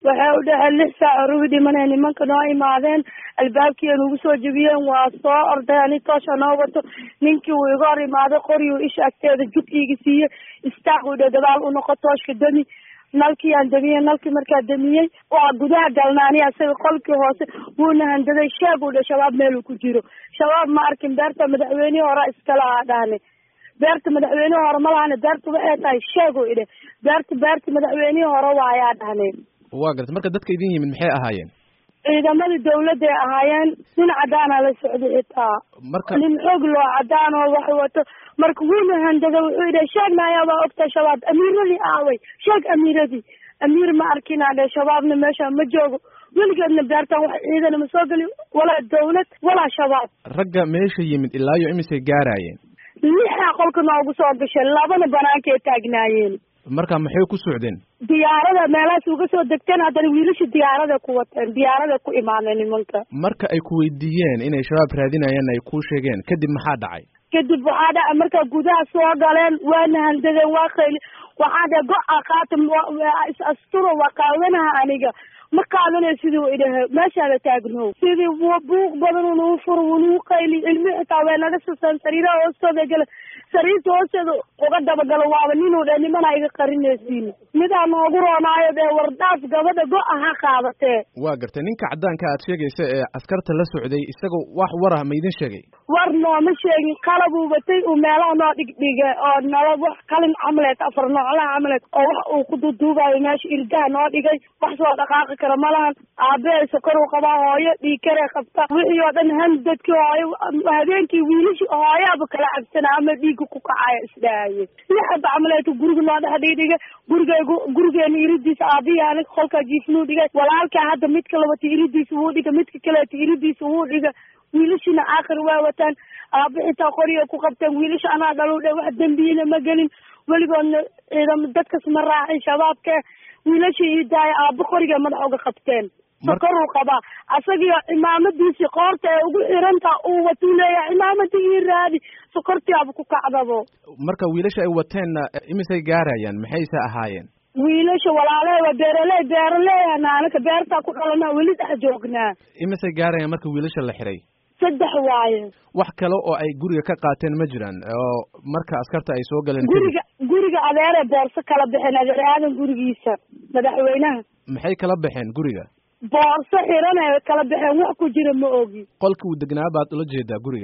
waxay u dhaheen lix saac orubi dhimanay nimanka noo imaadeen albaabkii nugu soo jebiyeen waa soo orday ani toosha noo wato ninkii uu iga hor imaaday qoriyu isha agteeda jug iiga siiyey istaaq u dhe gadaal u noqo tooshka demi nalkii aan damiyey nalkii markaa damiyey waa gudaha galnaani asaga qolkii hoose wuuna handaday sheeg u dhe shabaab meeluu ku jiro shabaab ma arkin beerta madaxweynihii hore iskala aa dhahne beerta madaxweynihii hore ma lahane beerta waxay tahay sheeg u idhe beerta beerta madaxweynihii hore waayaa dhahne waa gartay marka dadka idin yimid maxay ahaayeen ciidamadii dawladday ahaayeen nin cadaana la socday xitaa marka nin xoog loo cadaan oo wax wato marka wuuna handada wuxuu yidhi sheegna ayaa waa ogta shabaab amiiradii aaway sheeg amiiradii amiir ma arkinaa dhe shabaabna meesha ma joogo weligeedna beertan wax ciidana ma soo geli walaa dawlad walaa shabaab ragga meesha yimid ilaa iyo imisay gaaraayeen lixaa qolka noogu soo gashay labana banaankay taagnaayeen marka maxay ku socdeen diyaarada meelahaas uga soo degteen haddana wiilasha diyaarada ku wateen diyaarada ku imaadeen nimanka marka ay ku weydiiyeen inay shabaab raadinayaan ay kuu sheegeen kadib maxaa dhacay kadib waxaa dhaca markaa gudaha soo galeen waana handadeen waa qayli waxaa dhe go-a qaata is asturo waa qaadanaha aniga ma qaadanayo sidii u idhahe meeshaada taagnow sidii buuq badan unuu furo unuu qayli ilmi xitaa way naga suseen sariiraha hoostooda gala sariirta hoosteeda uga dabagalo waaba ninuu dhe nimana iga qarinaysiin midaa noogu roonaayo dee wardaas gabadha go-a ha qaadatee waa gartay ninka caddaanka aad sheegaysa ee askarta la socday isaga wax warah ma idin sheegay war nooma sheegin qalabuu batay uu meelaha noo dhigdhigay oo nala wax qalin camaleed afar nooclaha camaleed oo wax uu ku duuduubayo meesha irdaha noo dhigay wax soo dhaqaaqi kara malahan aabbahay sokoruu qabaa hooyo dhiikaree qabta wixii oo dhan handadkii hooyo habeenkii wiilishi hooyaaba kala cabsana ama dhiigga ku kacaya isdhaaye lixaba camaleedka guriga noo dhex dhigdhigay gurigeygu gurigeena iridiisa aabihii aniga kolkaa jiifnuu dhigay walaalkaa hadda midka labata iridiisa wuu dhigay midka kaleeta iridiisa wuu dhigay wiilashina aakhir waa wataan aaba xitaa qoriga ku qabteen wiilasha anaa dhalu dhe wax dembiyina ma gelin weligoodna ciidamo dadkas ma raacin shabaabke wiilasha ii daaya aaba qoriga madax uga qabteen sokoruu qabaa asagio cimaamadiisii qoorta ee ugu xirantaa uu watuu leeyahay cimaamadii ii raadi sokortiaba ku kacdabo marka wiilasha ay wateenna imisay gaarayaan maxayse ahaayeen wiilasha walaalahe waa beeraley beeraleeyana anaka beertaa ku dhalanaa weli dhex joognaa imisay gaarayaan marka wiilasha la xiray saddex waaye wax kale oo ay guriga ka qaateen ma jiraan oo marka askarta ay soo galeen guriga guriga adeere boorso kala baxeen adeer aadan gurigiisa madaxweynaha maxay kala baxeen guriga boorso xiran ay kala baxeen wax ku jira ma ogi qolkii uu degnaa baad ula jeedaa guriga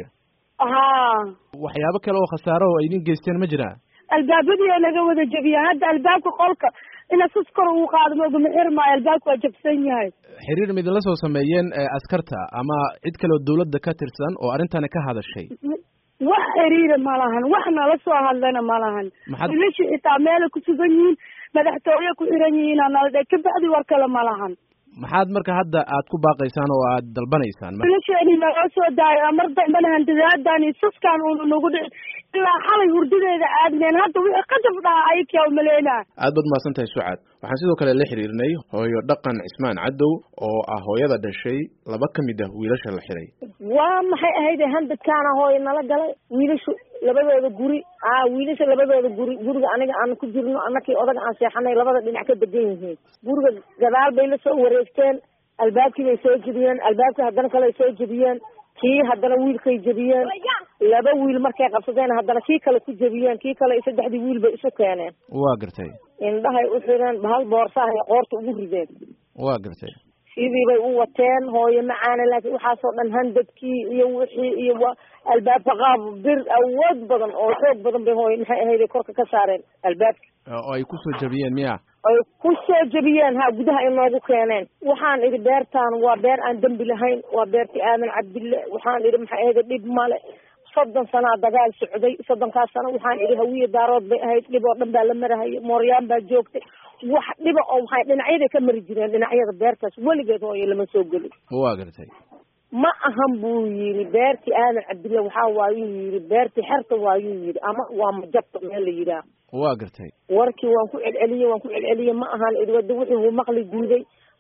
haa waxyaabo kale oo khasaaro oo ay idin geysteen ma jiraan albaabadii ay naga wada jebiyeen hadda albaabka qolka ina sus kor uu qaado maogama xir maayo albaabka waa jabsan yahay xiriir ma idinla soo sameeyeen askarta ama cid kale oo dawladda ka tirsan oo arrintani ka hadashay wax xiriira ma lahan wax nala soo hadlana ma lahan Maxaad- wiilasha xitaa meelay ku sugan yihiin madaxtooye ku xiran yihiin aa nala dhe kabacdi war kale ma lahan maxaad marka hadda aad ku baaqaysaan oo aad dalbanaysaan wiilasheeni naloo soo daayo mar dambana handadaadaan iyo suskaan uuna nagu dhicin ilaa xalay hurdadeeda aadneen hadda wixii qadab dhaha ayakaa umaleynaa aad baad mahadsan tahay sucaad waxaan sidoo kale la xiriirnay hooyo dhaqan cismaan cadow oo ah hooyada dhashay laba ka mid ah wiilasha la xiray waa maxay ahayd handadkaana hooyo nala galay wiilashu labadooda guri aa wiilasha labadooda guri guriga aniga aan ku jirno anakii odaga aan seexanay labada dhinac ka degan yihiin guriga gadaal bay la soo wareegteen albaabkii bay soo jebiyeen albaabkii haddana kale ay soo jebiyeen kii haddana wiilkay jebiyeen laba wiil markay qabsadeen haddana kii kale ku jebiyeen kii kale saddexdii wiil bay isu keeneen waa gartay indhahay u xireen bahal boorsahay qoorta ugu rideen waa gartay sidii bay u wateen hooyo macaana laakiin waxaasoo dhan handadkii iyo wixii iyo wa albaabka qaab bir awood badan oo xoog badan bay hooyo maxay ahayd korka ka saareen albaabka oo ay kusoo jabiyeen miya ay ku soo jebiyeen ha gudaha inoogu keeneen waxaan idhi beertaan waa beer aan dembi lahayn waa beertii aadan cabdille waxaan idhi maxay ahayd dhib male soddon sanaa dagaal socday soddonkaas sano waxaan idhi hawiye daarood bay ahayd dhib oo dhan baa la marahayay mooryaan baa joogtay wax dhiba oo maxay dhinacyaday ka mari jireen dhinacyada beertaas weligeed hooyo lama soo gelin waa gartay ma ahan buu yidhi beertii aadan cabdille waxaa waayuu yidhi beertii xerta waayuu yidhi ama waa majabta meel la yidhaah waa gartay warkii waan ku celceliyey waan ku celceliyey ma ahan idwada wixii wuu maqli diiday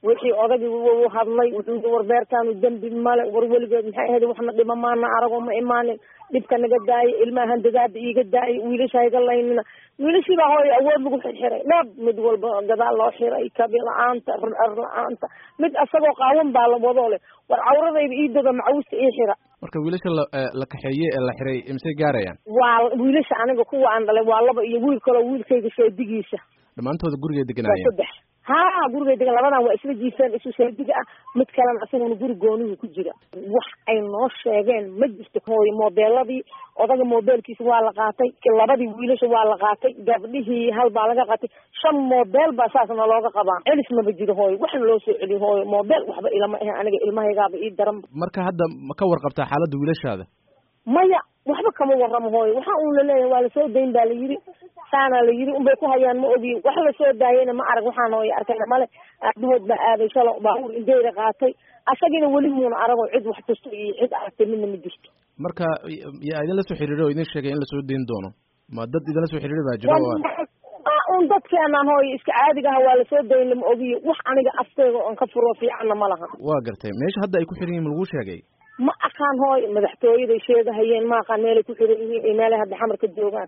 wixii odagii u hadlay wuxuu war beertaanu dembi male war weligeed maxay ahayd waxna dhima maana arago ma imaanin dhibka naga daayay ilmahan dagaada iiga daayay wiilasha iga laynina wiilashii baa hooy awood lagu xirxiray dhab mid walba gadaal loo xiray kabi la-aanta rar la-aanta mid asagoo qaawan baa la wadoo leh war cawradayda ii doga macawusta ii xira marka wiilasha la la kaxeeye ee la xiray imsay gaarayaan waa wiilasha aniga kuwa aan dhalay waa laba iyo wiil kaloo wiilkayga sheedigiisa dhammaantooda gurigay waa deganaayeen saddex ha gurigay degan labadan waa isla jiifeen isu sheediga ah mid kalena asaguna guri goonihu ku jira wax ay noo sheegeen ma jirto hooyo moobeeladii odaga moobeelkiisa waa la qaatay labadii wiilasha waa la qaatay gabdhihii hal baa laga qaatay shan moobeel baa saasna looga qabaa celis maba jiro hooyo wax loo soo celiyo hooyo moobeel waxba ilama ahe aniga ilmahaygaaba ii daran marka hadda ma ka warqabtaa xaaladda wiilashaada maya waxba kama waramo hooyo waxa uun laleeyahay waa lasoo dayn baa la yiri saana la yiri unbay ku hayaan ma ogi wax lasoo daayayna ma arag waxaan hooyo arkayna male aabahood baa aaday shalo baabuur indeyra qaatay asagina weli muuna aragoo cid wax tusto iyo cid aragtay midna ma jirto marka yaa idinla soo xiriiray oo idin sheegay in lasoo dayn doono ma dad idinla soo xiriiray baa jiro oo waa un dadkeenaan hooyo iska caadiga aha waa lasoo dayn lama ogiyo wax aniga afteyga oon ka furo fiicanna ma laha waa gartay meesha hadda ay ku xiran yihin ma lagu sheegay ma aqaan hooyo madaxtooyaday sheegahayeen ma aqaan meelay ku xiran yihiin iyo meelay hadda xamar ka joogaan